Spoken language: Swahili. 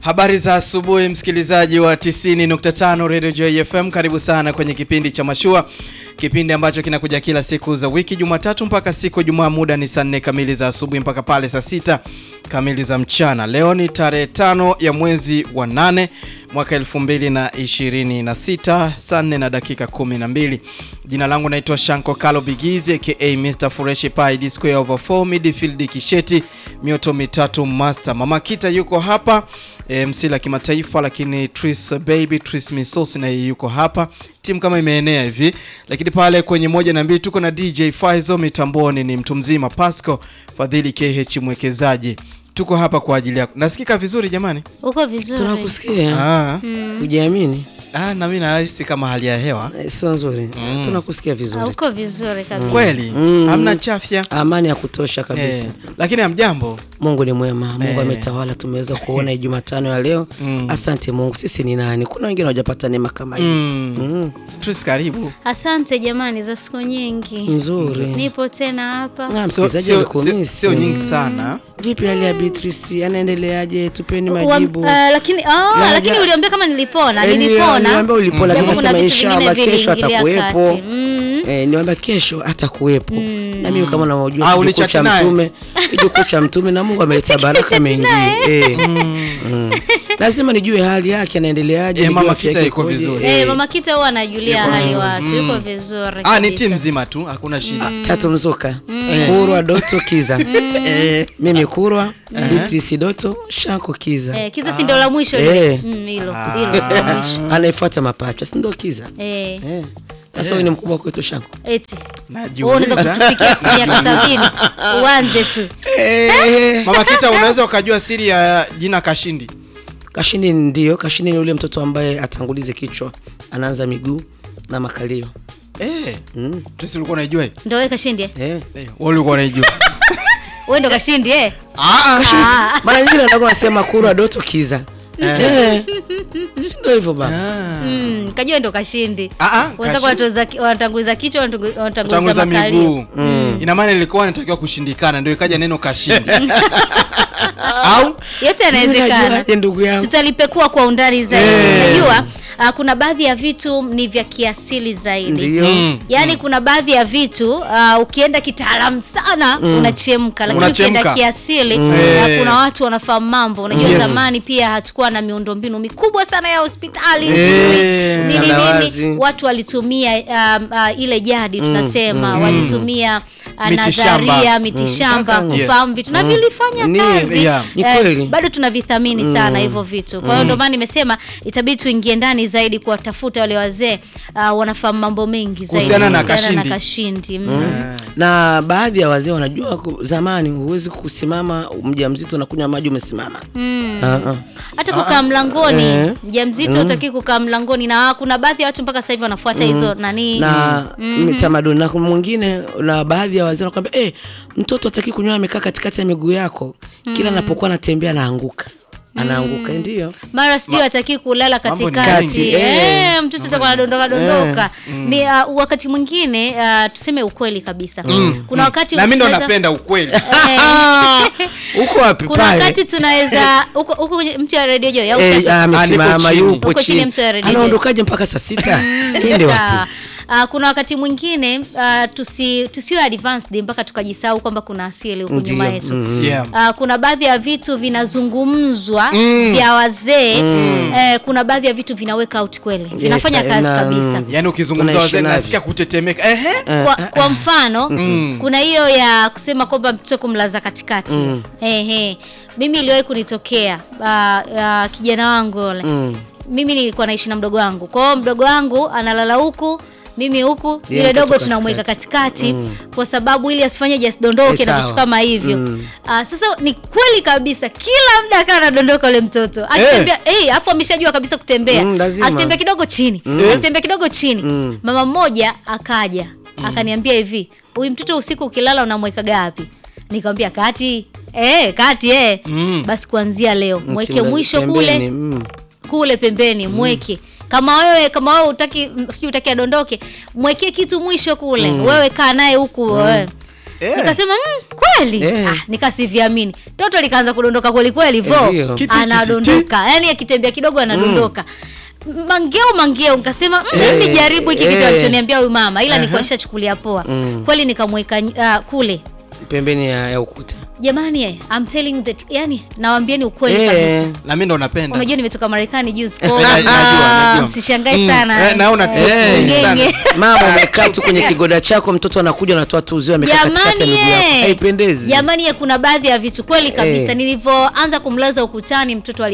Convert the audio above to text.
Habari za asubuhi msikilizaji wa 90.5 Radio Joy FM, karibu sana kwenye kipindi cha Mashua, kipindi ambacho kinakuja kila siku za wiki, Jumatatu mpaka siku ya Jumaa. Muda ni saa nne kamili za asubuhi mpaka pale saa sita kamili za mchana. Leo ni tarehe tano ya mwezi wa nane mwaka 2026 saa nne na dakika 12. Jina langu naitwa Shanko Kalo Bigizi aka Mr Fureshi Pai D square over 4 midfield Kisheti mioto mitatu master. Mama Kita yuko hapa e, MC la kimataifa, lakini Tris baby Tris Misos na yeye yuko hapa, timu kama imeenea hivi, lakini pale kwenye moja na mbili tuko na DJ Faizo, mitamboni ni mtu mzima Pasco Fadhili KH mwekezaji. Tuko hapa kwa ajili yako. Nasikika vizuri jamani? Uko vizuri. Tunakusikia. Ah, Kujiamini ah na mimi nahisi kama hali ya hewa Eh, sio nzuri. Tunakusikia Ah, vizuri. Uko vizuri kabisa. kweli, Mm. hamna chafya Amani ya kutosha kabisa. eh, lakini hamjambo. Mungu ni mwema. Mungu Eh. ametawala. Tumeweza kuona Jumatano ya leo. Asante Mungu. Sisi ni nani? Kuna wengine hawajapata neema kama hii. Mm. Mm. Tris karibu. Asante jamani za siku nyingi. Nzuri. Nipo tena hapa. Na Sio msikilizaji sio- alikumisi. sio nyingi sana. Vipi hali ya Beatrice? Anaendeleaje? Tupeni Wa- majibu. ah, lakini ah, Ya- lakini ya- uliambia kama nilipona, Eh, nilipona. niliambia ulipona, Japo lakini kuna nasema vitu vingine inshallah kesho viliingilia atakuwepo. kati. Mm. Eh, niwaambia kesho atakuwepo. Na mimi kama Ah, unavyojua kijukuu ulichati cha naye? mtume, kijukuu cha mtume na Mungu ameleta baraka mengi. Eh. Mm. Lazima nijue hali yake anaendeleaje, Eh, nijue Mama afya Kita yake iko ikoje. vizuri. Eh, mama Kita huwa anajulia Yuko hali vizuri. watu. Yuko vizuri. Ah, ni kabisa. timu nzima tu, hakuna shida. Tatu Mzuka, Kurwa Doto Kiza. Eh, Mimi Kurwa, Beatrice Doto, Shanko Kiza. Eh, Kiza si ndio la mwisho Eh. lile? Mm, hilo, hilo la mwisho. Anayefuata mapacha, si ndio Kiza? Eh, Eh. Sasa huyu ni mkubwa kwetu Shanko. eti. najiuliza. Wewe unaweza kutufikia siku miaka sabini. Uanze tu. Eh. Mama Kita, unaweza ukajua siri ya jina Kashindi? Kashini ndio, Kashini ni yule mtoto ambaye atangulize kichwa, anaanza miguu na makalio. Eh, Mm. Tris ulikuwa unaijua hii? Ndio wewe kashindi. eh? Eh. Eh, wewe ulikuwa unaijua? Wewe ndo kashindi eh? Ah, Ah. Mara nyingine anakuwa anasema Kurwa Doto Kiza. Eh. Si ndio hivyo baba? ah. Mm, kajua ndo kashindi. Ah, ah, Wenzako Kashindi. wanatoza- wanatanguliza kichwa wanatangu- wanatanguliza Tanguliza makalio. miguu. Ina maana ilikuwa inatakiwa kushindikana ndio ikaja neno Kashindi. Au Yote yanawezekana. Unajuaje ndugu yangu? Tutalipekua kwa undani zaidi. Eh. Unajua ah, kuna baadhi ya vitu ni vya kiasili zaidi. Ndio. Mm. Yaani kuna baadhi ya vitu ah, ukienda kitaalamu sana unachemka, lakini Unachemka. ukienda kiasili Eh. ah, kuna watu wanafahamu mambo. Unajua Yes. zamani pia hatukuwa na miundombinu mikubwa sana ya hospitali Eh. nzuri. Nini Tandawazi. nini, watu walitumia um, ah, ile jadi tunasema, walitumia ah, Mitishamba. nadharia, mitishamba Mm. kufahamu vitu na vilifanya Ni- kazi. yeah. Ni Eh, kweli. bado tunavithamini sana hivyo vitu. Kwa hiyo ndio maana nimesema itabidi tuingie ndani zaidi kuwatafuta wale wazee uh, wanafahamu mambo mengi zaidi Kuhusiana na kuhusiana Kashindi. Kashindi. Mm. Na baadhi ya wazee wanajua ku- zamani huwezi kusimama mjamzito na kunywa maji umesimama. Mm. Ah, ah. Hata kukaa mlangoni Eh. mjamzito utaki kukaa mlangoni, na kuna baadhi ya watu mpaka sasa hivi wanafuata hizo nani na mitamaduni na kuna mwingine na baadhi ya wazee wanakwambia eh, mtoto hataki kunywa amekaa katikati ya miguu yako, kila anapokuwa anatembea anaanguka anaanguka, ndio mara sijui hataki kulala Mambo ni katikati mengi. eh, Eh. mtoto atakuwa anadondoka dondoka. Mi, uh, wakati mwingine uh, tuseme ukweli kabisa, kuna wakati na mimi ndo tunaweza- napenda ukweli. eh, huko wapi kuna pale? wakati tunaweza huko huko kwenye mti wa redio Joy au Eh, chacha? ah, amesimama Ah, nipo chini. yupo Huko chini chini, ya mtu ya redio. anaondokaje mpaka saa sita? Iende Sawa. wapi? Ah, kuna wakati mwingine uh, tusi tusiwe advanced mpaka tukajisahau kwamba kuna asili huku Ndio, nyuma yetu. Yeah. Ah, kuna baadhi ya vitu vinazungumzwa vya wazee eh, kuna baadhi ya vitu vinaweka out kweli vinafanya Yes, kazi na- kabisa Yaani ukizungumza Tunaishi wazee navyo. nasikia kutetemeka. Ehe. kwa, kwa mfano kuna hiyo ya kusema kwamba mtoto kumlaza katikati ehe mimi iliwahi kunitokea ah, ah, kijana wangu yule mimi nilikuwa naishi na mdogo wangu kwa hiyo mdogo wangu analala huku mimi huku Yeye yule mtoto dogo tunamweka katikati kwa sababu ili asifanye Eh, asidondoke na sawa. vitu kama hivyo Ah, sasa ni kweli kabisa kila muda akawa anadondoka yule mtoto akitembea eh afu ameshajua kabisa kutembea Mm, lazima. akitembea kidogo chini akitembea kidogo chini mama mmoja akaja akaniambia hivi huyu mtoto usiku ukilala unamwekaga wapi nikamwambia kati eh kati eh basi kuanzia leo mweke Msimlaze mwisho pembeni, kule mm. kule pembeni mweke kama wewe kama wewe utaki sijui utaki adondoke mwekee kitu mwisho kule wewe kaa naye huku wewe Eh. nikasema mm, kweli Eh. ah, nikasiviamini toto likaanza kudondoka kweli kweli vo Ndio. Kiti, kiti, anadondoka yani akitembea kidogo anadondoka mangeo mangeo nikasema mm, Eh, hey, jaribu hiki kitu eh. alichoniambia huyu mama ila nilikuwa nishachukulia poa kweli nikamweka uh, kule pembeni ya, ya ukuta jamani eh, I'm telling you the tr- yani nawambieni ukweli Eh. kabisa na mimi ndo napenda unajua nimetoka marekani juzi Eh, kwa najua, najua. msishangae Mm, sana eh, naona tu. Eh, ngenge mama umekaa tu kwenye kigoda chako mtoto anakuja anatoa tu uzio amekaa katikati ya jamani miguu yako eh. haipendezi jamani eh, kuna baadhi ya vitu kweli kabisa Eh. nilivyoanza kumlaza ukutani mtoto ali